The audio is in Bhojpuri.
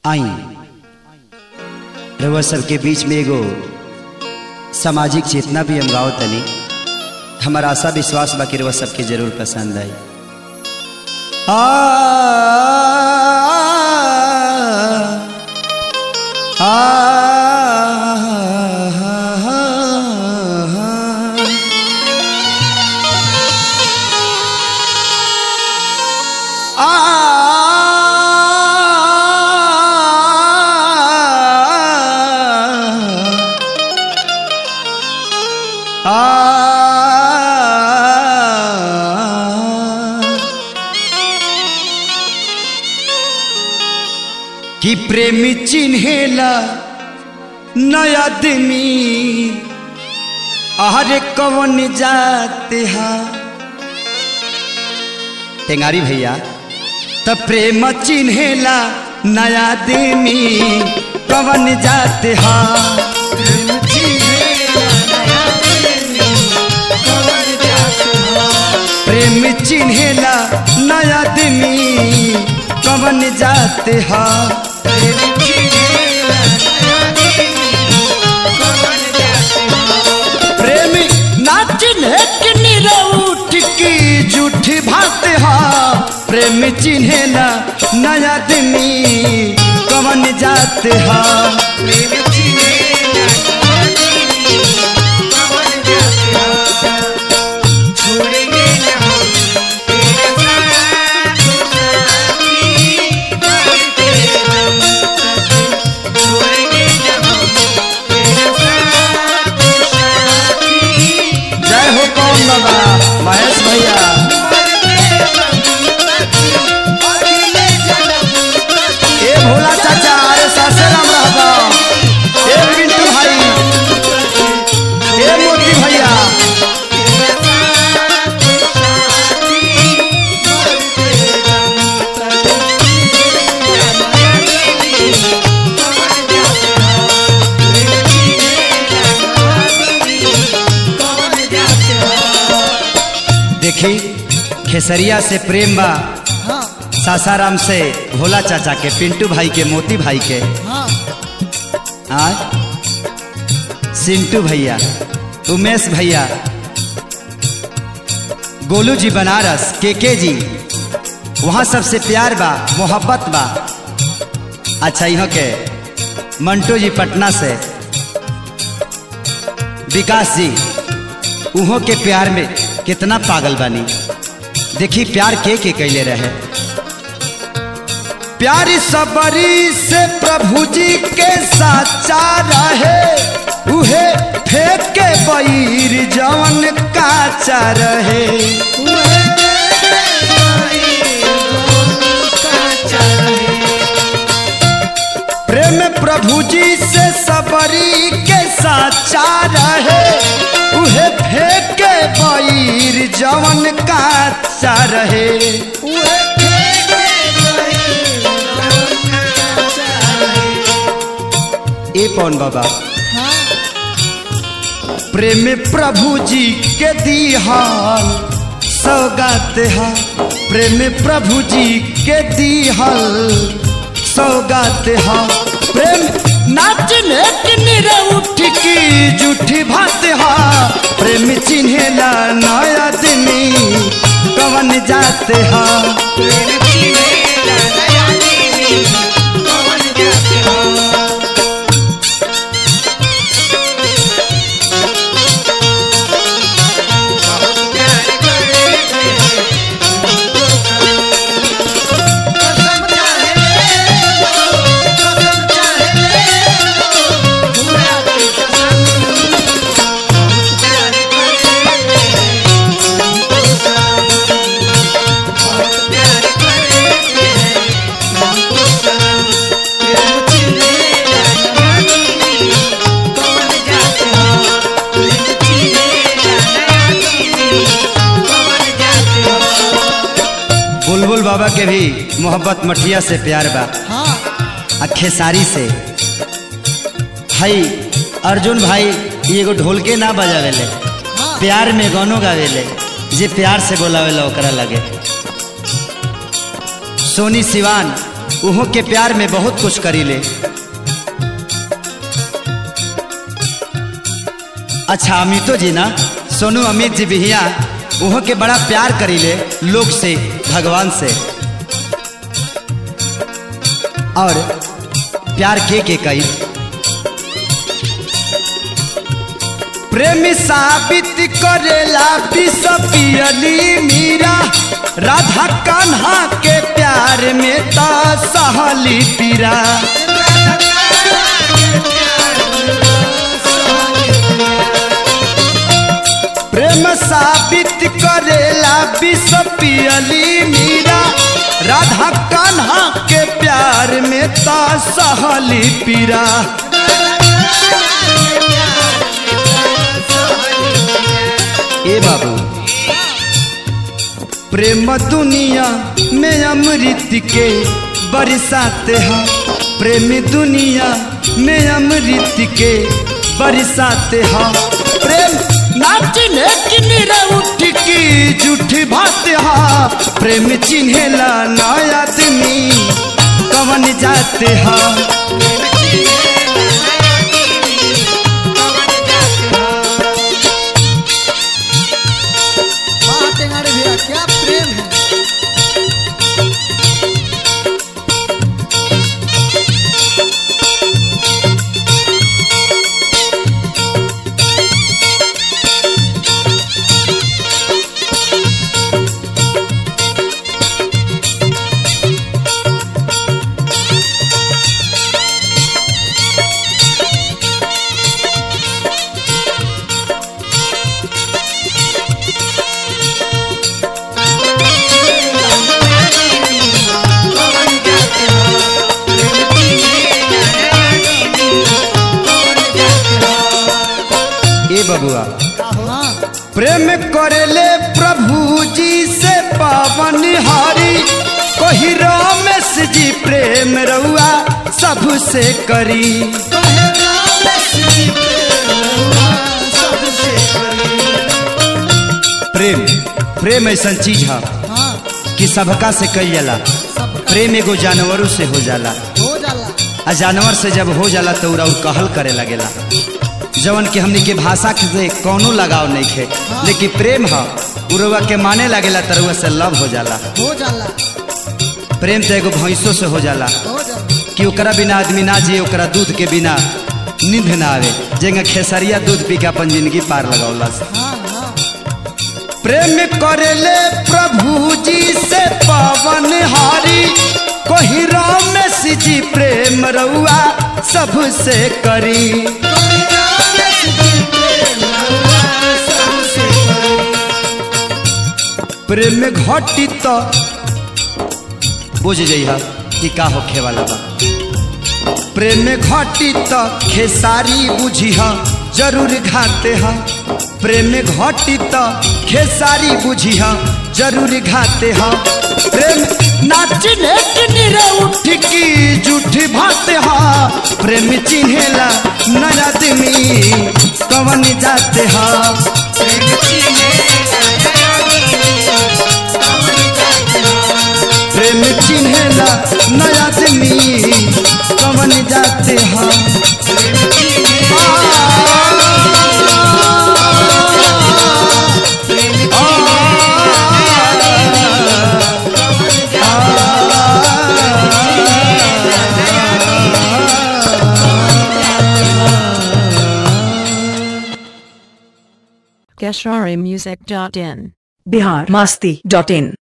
आई रउआ सबके बीच में एगो सामाजिक चेतना भी हम गाओ तनी हमारा आशा विश्वास बाकी रउआ सबके जरूर पसंद आई आ आ कि प्रेमी चिन्हेला नया दिनी अरे कवन जाते हा टेंगारी भैया त प्रेम चिन्हेला नया दिनी कवन जाते हा प्रेम चिन्हेला नया दिनी कवन जाते हा प्रेमी नाचिन है कि निरउठ की झूठी भात हा प्रेम चिन्हे ना नया दिनी कवन जात हा जय हो कौन बाबा महेश भैया ए भोला चाचा अरे सासाराम रहबा ए पिंटू भाई ए मोती भैया देखी खेसरिया से प्रेम बा सासाराम से भोला चाचा के पिंटू भाई के मोती भाई के आज सिंटू भैया उमेश भैया गोलू जी बनारस के के जी वहाँ सबसे प्यार बा मोहब्बत बा अच्छा यहाँ के मंटू जी पटना से विकास जी उहों के प्यार में कितना पागल बानी देखी प्यार के के कैले रहे प्यारी सबरी से प्रभु जी के साचा रहे उहे फेंक के बैर जवन काचा रहे प्रेम प्रभु जी से सबरी के साचा रहे उहे फेंक के बैर जवन काचा रहे ए पवन बाबा प्रेम प्रभु जी के दिहाल सौगात हा प्रेम प्रभु जी के दिहाल सौगात हा प्रेम नाचने के निरे उठ की जूठी भात हा प्रेम चिन्हेला नया दिनी कवन जाते हा बुलबुल बाबा के भी मोहब्बत मठिया से प्यार बा आ खेसारी से भाई अर्जुन भाई ई एगो ढोल के ना बजावेले प्यार में गानो गावेले जे प्यार से बोलावेला ओकरा लगे सोनी सिवान उहो के प्यार में बहुत कुछ करी ले अच्छा अमितो जी ना सोनू अमित जी बिहिया उहो के बड़ा प्यार करी ले लोग से भगवान से और प्यार के के कई प्रेम साबित करेला विष पियली मीरा राधा कान्हा के प्यार में ता सहली पीरा प्रेम साबित करेला विष पियली मीरा राधा कान्हा के प्यार में ता सहली पीरा ए बाबू प्रेम दुनिया में अमृत के बरसाते हैं प्रेम दुनिया में अमृत के बरसाते हैं प्रेम नाचने की निरा उठ की जूठ भात हा प्रेम चिन्हेला नया आदमी कवन जाते हैं वाह टेंगाड़े भैया क्या प्रेम है ए बबुआ हाँ प्रेम करेले प्रभु जी से पावन हारी कोही रमेश जी प्रेम रउआ सबसे करी कहे रामेश जी प्रेम सबसे प्रेम प्रेम ऐसा चीज है हाँ कि सबका से कई जाला सबका प्रेम एगो जानवरों से हो जाला हो जाला आ जानवर से जब हो जाला तो उरा उ कहल करे लगेला जवन कि हमनी के भाषा के से कौनो लगाव नहीं खे लेकिन प्रेम है उरवा के माने लगेला तरुआ से लव हो जाला हो जाला प्रेम तो एगो भैंसों से हो जाला हो जाला कि ओकरा बिना आदमी ना जिए ओकरा दूध के बिना नींद ना आवे जेंगा खेसरिया दूध पी के अपन जिंदगी पार लगौलस हाँ हाँ प्रेम करेले प्रभु जी से पावन हारी कोही रमेश जी प्रेम रउआ सबसे करी कहे रामेश जी प्रेम सबसे प्रेम में घटी तो बुझ जइहा कि का होखे वाला बा प्रेम में घटी तो खेसारी बुझिहा जरूर घाते हा प्रेम में घटी तो खेसारी बुझिहा जरूर घाते हा प्रेम नाचने की निरे उठ की जूठ भाते हा प्रेम चिन्हेला नया आदमी कवन जाते हा प्रेम चिन्हेला नया आदमी कवन जाते हा Gesharimusic.in Bihar Masti dot in